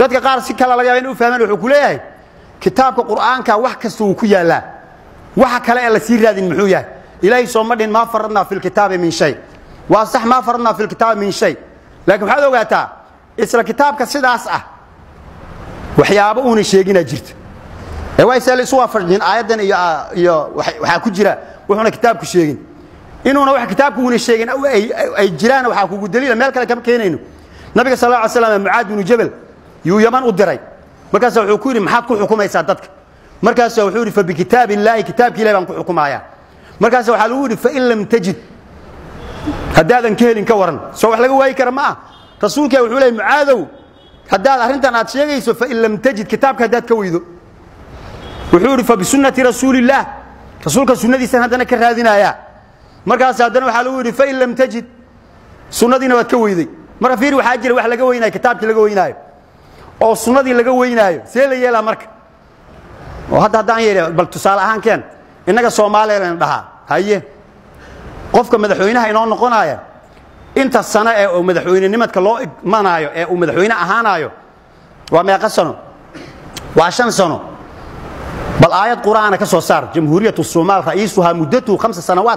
dadka qaar si kale laga yaaba in u fahmaan wuxuu ku leeyahay kitaabka qur'aanka wax kasta wuu ku yaallaa waxa kale ee la sii raadin muxuu yahay ilaahay sooma dhin maa faradnaa fi lkitaabi min shay waa sax maa faradnaa fi lkitaabi min shay laakiin waxaad ogaataa isla kitaabka sidaas ah waxyaabo uuna sheeginaa jirta ee waa isla isu waafajin aayaddan iyo iyo waxaa ku jira wuxuuna kitaabku sheegin inuuna wax kitaabku uuna sheegin ay jiraan waxaa kugu daliila meel kale kama keenayno nabiga sal alla ly slam mucaad binu jabal yuu yaman u diray markaasa wuxuu ku yidhi maxaad ku xukumaysaa dadka markaasa wuxuu yidhi fabikitaab illaahi kitaabki ilahi baan ku xukumayaa markaasa waxaa lagu yidhi fain lam tajid haddaadan ka helin ka waran soo wax laga waayi kara ma ah rasuulka wuxuu leey mucaadow haddaad arrintan aad sheegayso fain lam tajid kitaabka haddaad ka weydo wuxuu yidhi fabisunnati rasuulillaah rasuulka sunnadiisan haddana ka raadinayaa markaas haddana waxaa lagu yidhi fain lam tajid sunnadiina waad ka weyday marka fiir waxaa jira wax laga weynaayo kitaabkii laga weynaayo oo sunnadii laga weynaayo see la yeelaa marka oo hadda haddaan yeedhi bal tusaale ahaan keen innaga soomaaliya dhahaa haye qofka madaxweynaha inoo noqonaya inta sano ee uu madaxweynenimadka loo igmanaayo ee uu madaxweyne ahaanaayo waa meeqa sano waa shan sano bal aayad qur'aana ka soo saar jamhuuriyatu somaal ra'iisuhaa muddatuhu hamsa sanawaat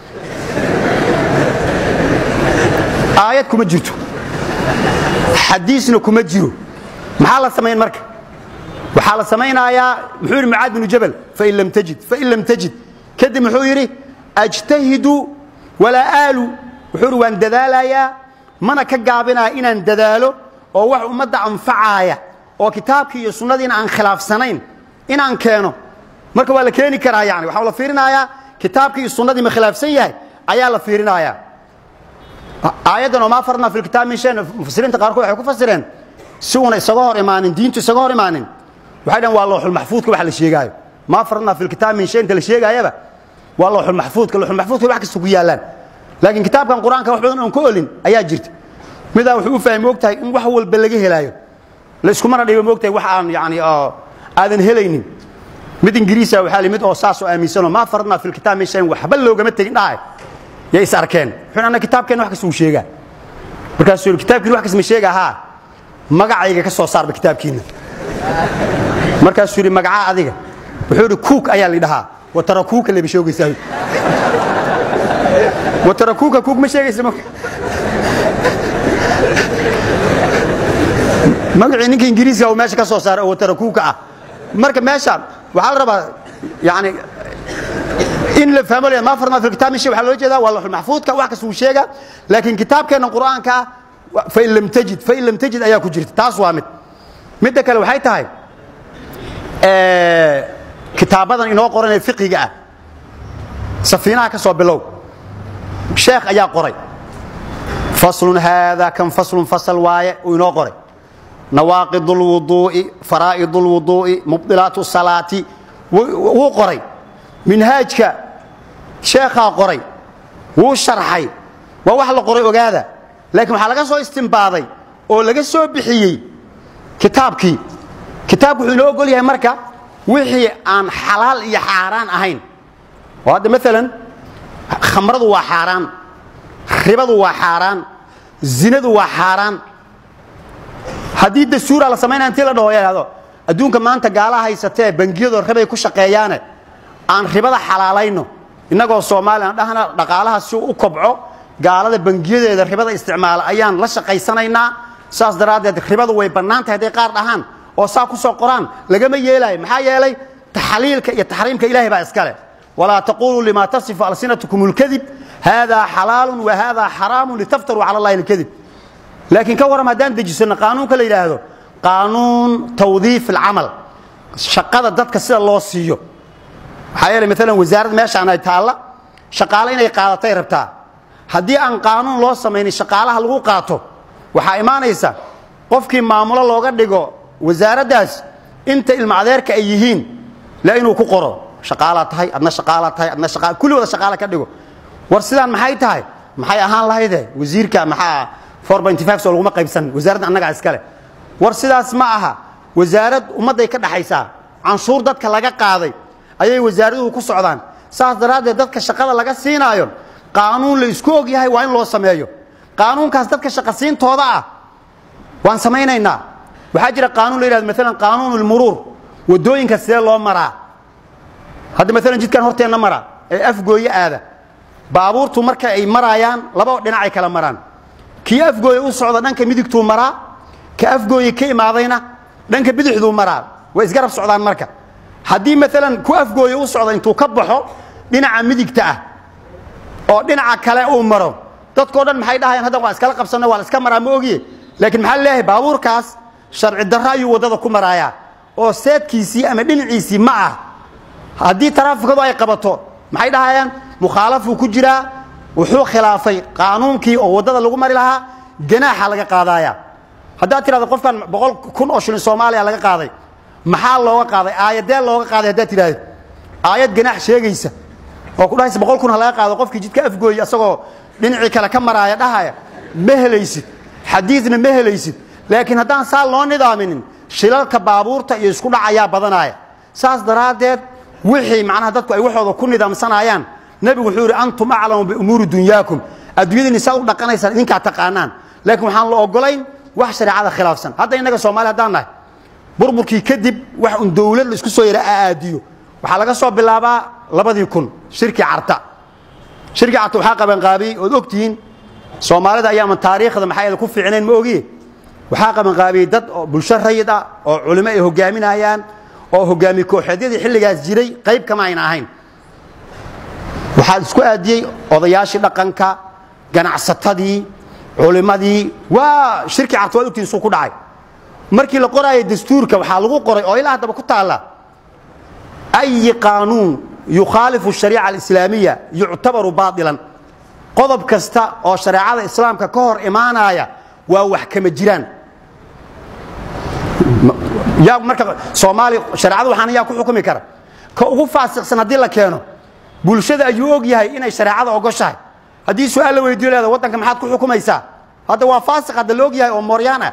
aayad kuma jirto xadiisna kuma jiro maxaa la samayn marka waxaa la samaynayaa muxuu yidhi mucaad binu jabal fain lam tajid fain lam tajid kadib muxuu yidhi ajtahidu walaa aalu wuxuu yidhi waan dadaalayaa mana ka gaabinaya inaan dadaalo oo wax ummadda anfacaaya oo kitaabkii iyo sunnadiina aan khilaafsanayn inaan keeno marka waa la keeni karaa yani waxaa la fiirinayaa kitaabkii iyo sunnadii ma khilaafsan yahay ayaa la fiirinayaa aayaddan oo maa farnaa fi lkitaab min shay mufasiriinta qaarkood waxay ku fasireen si uuna isaga hor imaanin diintu isaga hor imaanin waxay dhahen waa looxulmaxfuudka wax la sheegaayo maa farnaa fi lkitaab min shay inta la sheegaayaba waa looxulmaxfuudka looxulmaxfuudka wax kasta ku yaallaan laakiin kitaabkan qur-aanka wax badan oon ka olin ayaa jirta midaa wuxuu u fahmi ogtahay in wax walba laga helaayo la iskumana dhibo moogtahay wax aan yani aadan helaynin mid ingiriisa waxaa li mid oo saasoo aaminsanoo maa faradnaa fi lkitaab min shayin waxba loogama tegin dhahay yay is arkeen wuxuu anna kitaabkeenna wax kasta uu sheegaa markaasuu yidhi kitaabkiina wax kasta ma sheega haa magacayga ka soo saarba kitaabkiinna markaasuu yidhi magacaa adiga wuxuu yidhi kuuk ayaa la dhahaa watarakuuka leba sheegaysaa watarakuuka kuuk ma sheegaysa magacii ninka ingiriiska uu meesha ka soo saaray oo watarakuuka ah marka meesha waxaa la rabaa yani in la fahmo ma farna fi kitab min shay waxa loo jeedaa waa lahul mahfuudka wax kasu sheega laakiin kitaabkeena quraanka fa in lam tajid fa in lam tajid ayaa ku jirta taas waa mid midda kale waxay tahay ee kitaabadan inoo qoran ee fiqiga ah safiinaha ka soo bilow sheekh ayaa qoray faslun hada kan faslun fasal waaye uu inoo qoray nawaaqid alwuduu'i faraa'id alwuduu'i mubdilaatu salaati wuu qoray minhaajka sheekhaa qoray wuu sharxay waa wax la qoray ogaada laakiin waxaa laga soo istimbaaday oo laga soo bixiyey kitaabkii kitaabku wuxuu inoo ogol yahay marka wixii aan xalaal iyo xaaraan ahayn oo hadda maalan khamradu waa xaaraan ribadu waa xaaraan zinadu waa xaaraan haddii dastuura la samaynaya intii la dhaho yidhahdo adduunka maanta gaalaha haysatee bangiyadoo ribay ku shaqeeyaane aan ribada xalaalayno innagoo soomaaliya dhahna dhaqaalaha si u kobco gaalada bangiyadeeda ribada isticmaala ayaan la shaqaysanaynaa saas daraaddeed ribadu way bannaan tahay hadday qaar dhahaan oo saa ku soo qoraan lagama yeelaayo maxaa yeelay taxliilka iyo taxriimka ilaahay baa iskale walaa taquluu lima tasifu alsinatukum اlkadib hada xalaalu wa hada xaraamu litaftaruu cala allahi اlkadib laakiin ka waram haddaan dejisano qaanuunka la yidhaahdo qaanuun tawdiif alcamal shaqada dadka sida loo siiyo waxaa yeelay maalan wasaarad meeshaan ay taalla shaqaale inay qaadatay rabtaa haddii aan qaanuun loo samaynin shaqaalaha lagu qaato waxaa imaanaysa qofkii maamulo looga dhigo wasaaraddaas inta ilma adeerka ay yihiin la inuu ku qoro shaqaalaa tahay adna shaqaalaa tahay adna shaqa kulli wada shaqaale ka dhigo war sidaan maxay tahay maxay ahaan lahayde wasiirka maxaa four point five soo laguma qaybsan wasaaradda annagaa iskale war sidaas ma aha wasaarad ummadday ka dhaxaysaa canshuur dadka laga qaaday ayay wasaaraduhu ku socdaan saas daraaddeed dadka shaqada laga siinaayo qaanuun la isku og yahay waa in loo sameeyo qaanuunkaas dadka shaqasiintooda ah waan samaynaynaa waxaa jira qaanuun la yihahdo maalan qaanuun ulmuruur waddooyinka sidee loo maraa hadda maalan jidkan horteenna mara ee afgooye aada baabuurtu marka ay maraayaan laba dhinacay kala maraan kii afgooye u socda dhanka midigtuu maraa ka afgooye ka imaadayna dhanka bidixduu maraa way isgarab socdaan marka haddii maalan ku afgooye u socda intuu ka baxo dhinaca midigta ah oo dhinaca kale uu maro dadkao dhan maxay dhahayaan hadda waa iskala qabsanno waa la iska maraa ma ogiye laakiin maxaa leeyahay baabuurkaas sharci darro ayuu waddada ku maraayaa oo seedkiisii ama dhinaciisii ma ah haddii taraafikadu ay qabato maxay dhahayaan mukhaalafuu ku jiraa wuxuu khilaafay qaanuunkii oo waddada lagu mari lahaa ganaaxa laga qaadaaya haddaad tidhahdo qofkan boqol kun oo shilin soomaaliya laga qaaday maxaa looga qaaday aayadee looga qaaday haddaad tidhahdo aayad ganaax sheegaysa oo ku dhahaysa boqol kun ha laga qaado qofkii jidka afgooye asagoo dhinacii kale ka maraaya dhahaya ma helaysid xadiidna ma helaysid laakiin haddaan saa loo nidaaminin shilalka baabuurta iyo isku dhac ayaa badanaya saas daraaddeed wixii macnaha dadku ay waxooda ku nidaamsanayaan nebigu wuxuu yidhi antum aclamu biumuuri dunyaakum adduunyadiinni saa u dhaqanaysaan idinkaa taqaanaan laakiin waxaan la ogolayn wax shareecada khilaafsan hadda innaga soomaali haddaan nahay burburkii kadib wax un dowlad la isku soo yara aadiyo waxaa laga soo bilaabaa labadii kun shirkii carta shirkii carta waxaa qabanqaabiyey ood ogtihiin soomaalida ayaaman taariikhda maxaa ku fiicnayn ma ogiye waxaa qabanqaabiyey dad oo bulsho rayid ah oo culimo ay hogaaminayaan oo hogaami kooxeedyadii xilligaas jiray qayb kama ayna ahayn waxaa isku aadiyey odayaashii dhaqanka ganacsatadii culimadii waa shirkii carta waad ogtihiin suu ku dhacay markii la qoraayay dastuurka waxaa lagu qoray oo ilaa haddaba ku taalla أي قانون يخالف الشريعة الإسلامية يعتبر باطلا قضب كستا أو شريعة الإسلام ككهر إيمانايا ووحكم الجيران يا مركب صومالي شريعة وحنا يا كل حكم كره كأوقف فاسق سنة لا كانوا بولشة أيوج يهاي إن الشريعة أوجشها هذه سؤال لو يدير هذا وطن كم حد كل حكم يسا هذا هو فاسق هذا لوج يهاي أموريانا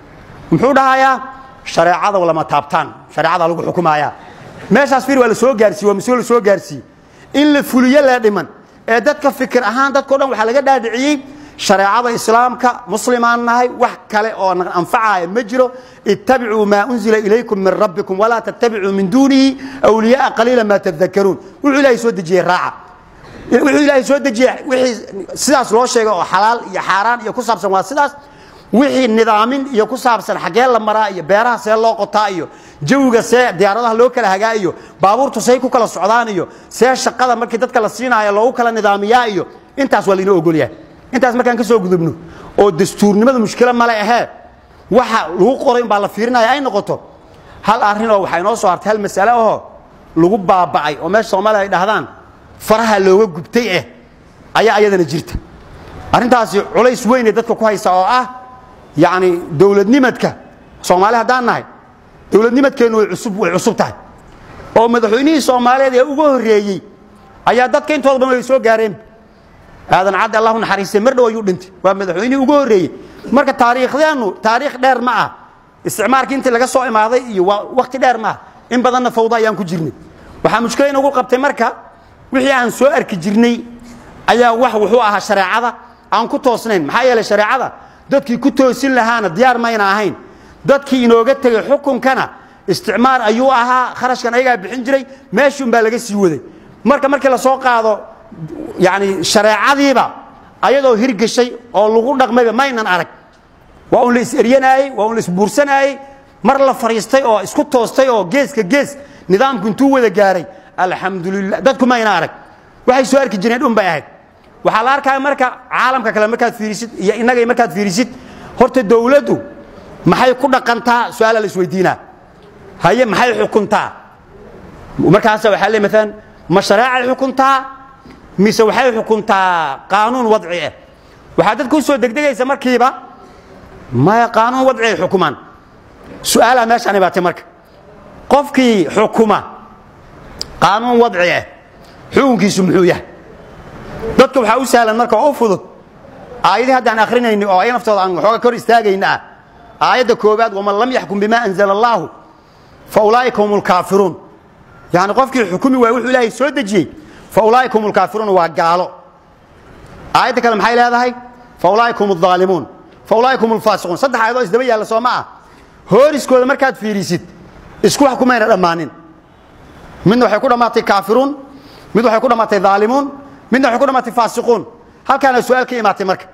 محودها يا شريعة ولا ما تابتان شريعة لوج حكمها meeshaas fir waa la soo gaarsiiye waa mas-uul la soo gaarsiiye in la fuliyo la dhiman ee dadka fikir ahaan dadkao dhan waxaa laga dhaadhiciyey shareecada islaamka muslimaan nahay wax kale oo anfacaya ma jiro ittabicuu maa unzila ilaykum min rabbikum walaa tattabicuu min duunihi awliyaaa qaliila maa tadakaruun wuxuu ilaahay soo dejiyey raaca wuxuu ilaahay soo dejiyey wixii sidaas loo sheegay oo xalaal iyo xaaraan iyo ku saabsan waa sidaas wixii nidaamin iyo ku saabsan xaggee la maraa iyo beeraha see loo qotaa iyo jawiga see diyaaradaha loo kala hagaa iyo baabuurtu say ku kala socdaan iyo see shaqada markii dadka la siinaayo loogu kala nidaamiyaa iyo intaas waa lainoo ogolyahay intaas markaan ka soo gudubno oo dastuurnimada mushkilo male ahee waxa lagu qoray umbaa la fiirinaya ay noqoto hal arrin oo waxaa inoo soo hartay hal masale ahoo lagu baaba'ay oo meesha soomaaliya ay dhahdaan faraha looga gubtay eh ayaa ayadana jirta arrintaasi culays weynee dadka ku haysa oo ah yacni dowladnimadka soomaali haddaan nahay dowladnimadkeennu way cusub way cusub tahay oo madaxweynihii soomaaliyeed ee uga horreeyey ayaa dadka intooda badan ay soo gaareen aadan cadde allahu naxariistay mar dhow ayuu dhintay waa madaxweynihii uga horreeyey marka taariikhdeennu taariikh dheer ma ah isticmaalkii intii laga soo imaaday iyo waa wakhti dheer ma ah in badanna fawda ayaan ku jirnay waxaa mushkila inagu qabtay marka wixii aan soo arki jirnay ayaa wax wuxuu ahaa shareecada aan ku toosnayn maxaa yeelay shareecada dadkii ku toosin lahaana diyaar mayna ahayn dadkii inooga tegey xukunkana isticmaar ayuu ahaa kharashkan ayagaa bixin jiray meeshuun baa laga sii waday marka markii la soo qaado yani shareecadiiba ayadoo hirgeshay oo lagu dhaqmayba maynan arag waa un la is-eryanaayey waa un la isbuursanaayey mar la fadhiistay oo isku toostay oo geeska gees nidaamku intuu wada gaaray alxamdulilah dadku mayna arag waxay soo arki jireen dhun bay ahayd waxaa la arkaya marka caalamka kale markaad fiirisid iyo innagay markaad fiirisid horta dowladdu maxay ku dhaqantaa su-aala la isweydiinaa haye maxay xukuntaa markaasa waxaa le maalan ma shareecay xukuntaa mise waxay xukuntaa qaanuun wadci ah waxaa dadka u soo degdegaysa markiiba maya qaanuun wadci ay xukumaan su-aalaa meeshaan ibaatay marka qofkii xukuma qaanuun wadci ah xukunkiisu muxuu yahay dadka waxaa u sahlan marka oo u fudud aayadii haddaan akhrinayni oo ay naftooda aan waxooga kor istaagayna ah aayadda koowaad waman lam yaxkum bima anzala allaahu fa ulaa'ika hum lkaafiruun yani qofkii xukumi waay wuxuu ilaahay soo dejiyey fa ulaa'ika hum lkaafiruun waa gaalo aayadda kale maxay leedahay fa ulaa'ika hum aldaalimuun fa ulaa'ika hum alfaasiquun saddex aayadoo isdaba yaalla soo ma ah hooriskooda markaad fiirisid isku wax kumayna dhammaanin midna waxay ku dhammaatay kaafiruun mid waxay ku dhammaatay daalimuun midna waxay ku dhammaatay faasiquun halkaana su-aal ka imaatay marka